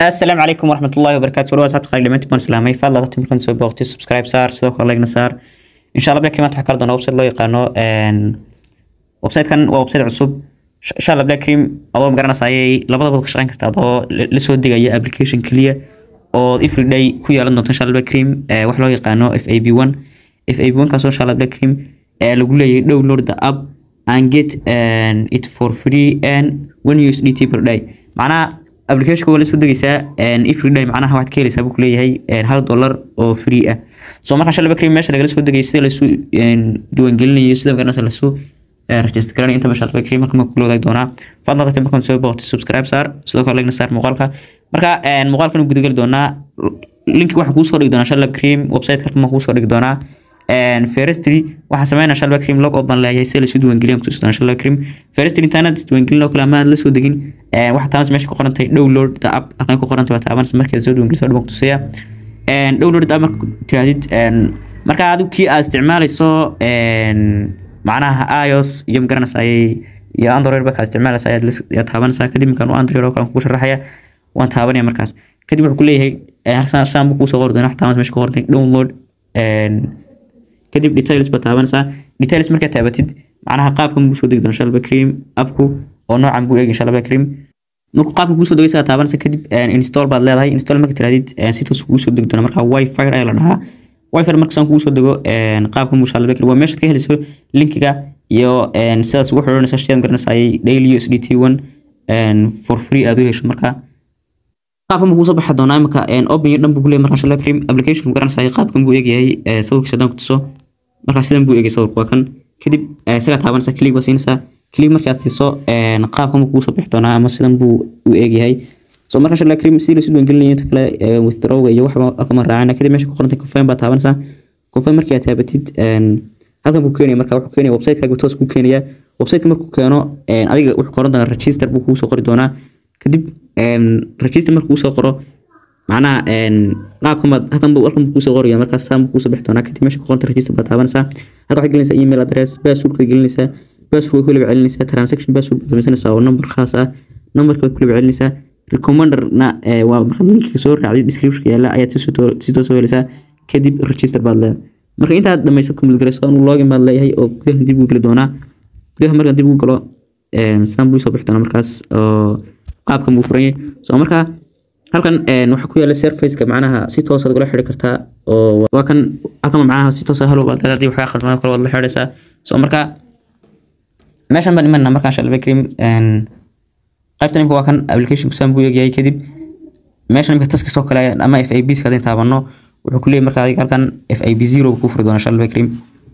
السلام عليكم ورحمة الله وبركاته ولو أصحاب تقالي لمنتي بان سلامي فالله ضغطي مركن سوي بوقتي سبسكرايب صار سيدو كلا لايك صار إن شاء الله بلا كلمات حكار دونا وبسايت لو يقانو ان وبسايت كان وبسايت عصوب إن شاء الله بلا كريم أول مقرنا سايي لبدا بدا كشغين كرتا adoo لسو ديغايا application kaliya oo every day ku yeelan doonto insha Allah bla cream ee wax loo yaqaano FAB1 FAB1 kaasoo insha Allah bla cream ee lagu leeyahay download the app and get and it for free and one USDT per day macnaha application waa la soo degaysaa and every day macnaha waxaad ka helaysaa buu ku leeyahay hal dollar oo free ah so marka insha Allah bla cream meesha lagala soo degay sida la soo diiwaangelinayo sida magaranaysa la soo register garanay inta masha Allah marka ma kula wadaag doonaa fadlan qata markaan soo booqto subscribe saar sidoo kale like saar muuqaalka marka een muuqaalkan u gudagali doonaa linki waxaan kuu soo dhigi doonaa insha Allah cream website ka ma kuu soo dhigi doonaa een firstly waxaan sameynaa insha Allah cream log out baan leeyahay si la soo diiwaangeliyo ku tusnaa insha Allah cream firstly internet diiwaangelin oo kale ama la soo degin een waxa taas meesha ku qoran tahay download the app aqaan ku qoran tahay taaban markii soo diiwaangeliso dhab ku tusaya een download the app marka tiraadid een marka aad kii aad isticmaalayso een macnaha iOS iyo magaranaysa ay iyo Android ba ka isticmaalaysa ayaad la taabanaysaa kadib markaan u Android oo kale ku sharaxaya waan taabanaya markaas kadib wuxuu ku leeyahay halkan saan buu soo qori doonaa xataa meesha ku qornay download een kadib details ba taabanaysaa details marka taabatid macnaha qaabkan buu soo degi doonaa insha Allah cream appku oo noocan buu eegay insha Allah cream markuu qaabka kuu soo degaysaa taabanaysa kadib install baad leedahay install marka tiraadid si toos kuu soo degi doonaa marka wifi ayaa la dhahaa wifi marka saan kugu soo dego qaabka musha Allah bakri waa meesha ka helayso linkiga iyo sidaas ugu xiranaysa shaydan garanaysa daily USDT 1 for free aad u hesho marka qaabka ma soo baxaa doonaa imika open iyo dhan buu leeyahay marka inshallah cream application ku garanaysa qaabkan buu eegyahay sawirkiisa dan ku tuso marka sidan buu eegay sawirku waa kan kadib isaga taabanaysa click baa siinaysa click markaad siiso qaabkan buu soo bixi doonaa ama sidan buu u eegyahay so marka inshallah cream si la soo diiwaangelinayo inta kale withdraw iyo waxba akama raacana kadib meesha ku qorantay confirm baa taabanaysaa confirm markii aad taabatid halkan buu keenaya marka wuxuu keenaya website-kaaga toos ku keenaya website-ka markuu keeno adiga wuxuu qoran doonaa register buu kugu soo qori doonaa kadib register markuu soo qoro macnaha qaabkan baad halkan buu halkan buu kusoo qoraya markaas saan buu kusoo bixi doonaa kadib meesha ku qoranta register baad taabanaysaa halka waxaad gelinaysaa email address passwordka gelinaysaa passwordka ku laba celinaysaa transaction password baad samaysanaysaa oo number khaas ah numberka baad ku laba celinaysaa recommanderna waa markaad linkiga soo raacday descriptionka yaalla ayaad si toos soo helaysaa kadib register baad leedahay marka intaad dhamaysad ku milgarayso anu login baad leeyahay oo gudaha dib u geli doonaa gudaha markaan dib u galo saan buu soo bixi doonaa markaas oo qaabkan buu furan yahay so marka halkan waxaa ku yaala surfaceka macnaha si toos aad ugala xidhi kartaa oo waa kan halkan macnaha si toos halo baad leedahay waxaa khaldamada kale waad la xidhaysaa so marka meeshan baan imanaa markaan shalba cream qaybtan imika waa kan application kusaan buu eegyahay kadib meeshan imika taskis oo kale ama FABs ka hadin taabano wuxuu ku leeyahay marka adiga halkan FAB0 ku furi doona shalba cream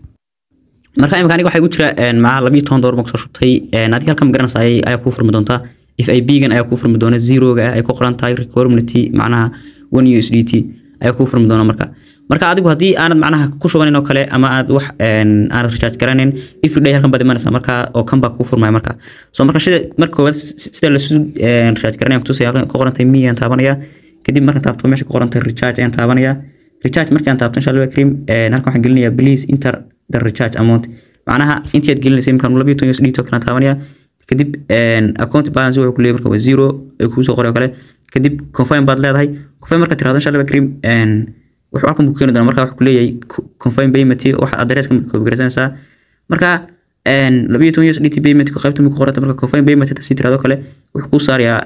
marka imika aniga waxay ku jira macnaha 12 dollar ma soo shubtay adiga halkan magaranaysa ayaa ku furmi doontaa FAB-gan ayaa ku furmi doona zero-ga ay ku qoran tahay community macnaha 1 USDT ayaa ku furmi doona marka marka adigu haddii aanad macnaha ku shubanin oo kale ama aad wax aanad recharge garanin every day halkan baad imanaysaa marka oo kan baa kuu furmaya marka so marka sida marka koowaad sida lasu recharge garanaya kutusaya halkan ku qoran tahay me aan taabanaya kadib markaan taabto meesha ku qoran tahay recharge ayaan taabanaya recharge markaan taabto insha Allah cream halkan waxaan gelinayaa please enter the recharge amount macnaha intii aad gelinaysa imkaan 12 USDT oo kale taabanaya kadib account balance wuxuu ku leeyahay marka waa zero ay kuu soo qoray oo kale kadib confirm baad leedahay confirm marka tiraahdo insha Allah cream wuxuu halkan buu keeni doonaa marka wuxuu ku leeyahay confirm payment waxa addresska mid koob garaysanaysaa marka labiyo toban USDT payment ku qaybta ku qorata marka confirm payment ta si tiraahdo kale wuxuu ku saarayaa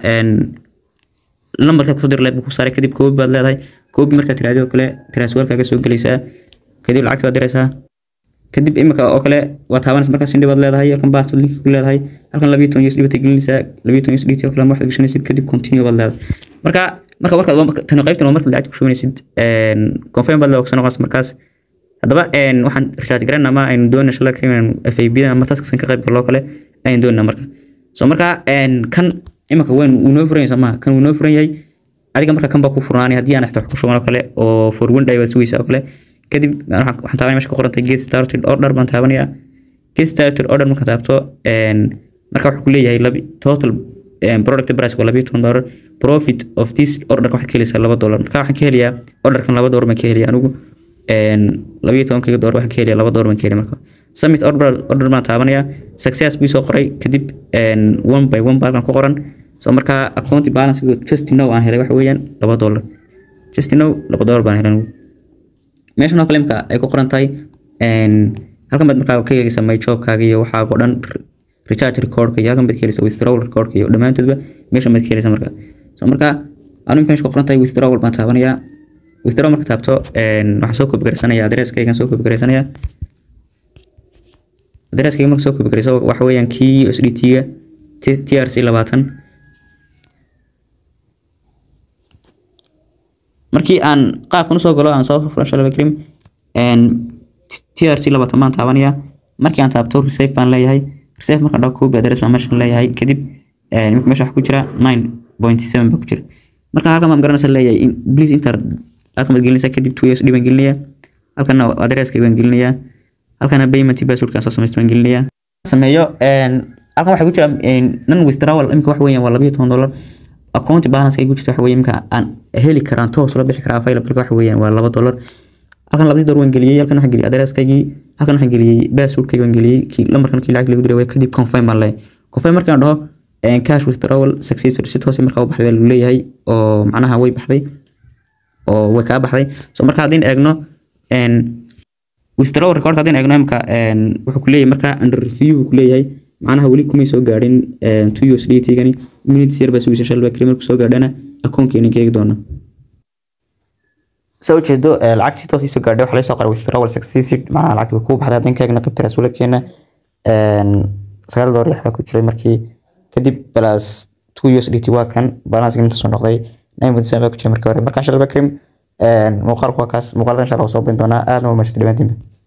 lambarka ku dir leed buu ku saaray kadib koob baad leedahay koob marka tiraahdo kale transferkaaga soo galaysaa kadib lacagta baad diraysaa kadib imika oo kale waa taabanaysa markaas indhi baad leedahay halkan baas link ku leedahay halkan labiyo toban USD baad gelinaysaa labiyo toban USD oo kale waxaad gashanaysid kadib continue baad leedahay marka marka marka tan qaybtan waa marka lacag ku shubanaysid een confirm baad leedahay noqonaysa markaas haddaba een waxaan recharge garan ama aynu doonayna insha Allah cream FAB ama taskan ka qayb galo kale aynu doonayna marka so marka een kan imika weyn uu noo furan yahay kan uu noo furan yahay adiga marka kan baa ku furnaanay haddii aan wax ku shuban oo kale oo for one day baad sugaysaa oo kale kadib waxaan taabanaya meesha ku qorantay get started order baan taabanaya get started order marka taabto marka wuxuu ku leeyahay labi total product price waa labiyo toban dollar profit of this order waxaad ka helaysaa laba dollar marka waxaan ka helayaa orderkan laba dollar baan ka helayaa anigu labiyo tobankaga dollar waxaan ka helayaa laba dollar baan ka helaya marka submit order order baan taabanaya success buu soo qoray kadib one by one baa halkan ku qoran so marka account balance just now aan helay waxa weeyaan laba dollar just now laba dollar baan helay meeshan oo kale imka ay ku qoran tahay halkan baad markaa ka eegaysaa my jobkaaga iyo waxaa oo dhan recharge recordka iyo halkan baad ka helaysaa withdrawal recordka iyo dhammaantoodba meeshan baad ka helaysaa marka so marka anu imka meesha ku qoran tahay withdrawal baan taabanayaa withdraw marka taabto waxaan soo koobi garaysanaya adresskaygan soo koobi garaysanaya adresskayga marka soo koobi garayso waxa weeyaan kii USDT-ga TRC labaatan markii aan qaabkan usoo galo aan soo furan shalaba karim TRC labaatan baan taabanaya markii aan taabto receive baan leeyahay receive markaan dhaho koobi adres baan meeshan leeyahay kadib imika meesha waxa ku jira nine point seven baa ku jira marka halkan baan garanaysa leeyahay please enter halkan baad gelinaysaa kadib two USD baan gelinayaa halkana adresska baan gelinayaa halkana payment passwordka soo samaysta baan gelinayaa sameeyo halkan waxaa ku jira non withdrawal imika wax weeyaan waa labayo toban dollar account balance ay ku jirta waxa weeye imika aan heli karaan toos la bixi karaa available waxa weeyaan waa laba dollar halkan labadii dollar waan geliyay halkan waxaan geliyay adresskaygii halkan waxaan geliyay passwordkayga waan geliyay kii lambarkan kii lacag lagu diray kadib confirm baan leeyahay confirm markaan dhaho cash withdrawal successful si toos markaa u baxday baa lagu leeyahay oo macnaha way baxday oo way kaa baxday so marka haddii eegno withdrawal record haddii eegno imka wuxuu ku leeyahay marka under review ku leeyahay macnaha weli kumay soo gaadhin two USDT gani minutes yar baa sugaysa shalba kali markuu soo gaadhana akoonkeena keegi doona soo jeedo lacag si toos soo gaadhay waxa la soo qoray withdrawal successful macnaha lacagta way ku baxday haddii keegna qaybta rasuuladkeena sagaal dollar waxbaa ku jiray markii kadib plus two USDT waa kan balance inta soo noqday nine point seven baa ku jiray markii hore markaan shalba karim muuqaalku waa kaas muuqaalkan insha allah soo bin doonaa aadna waa mahadsanid dhammaantiinba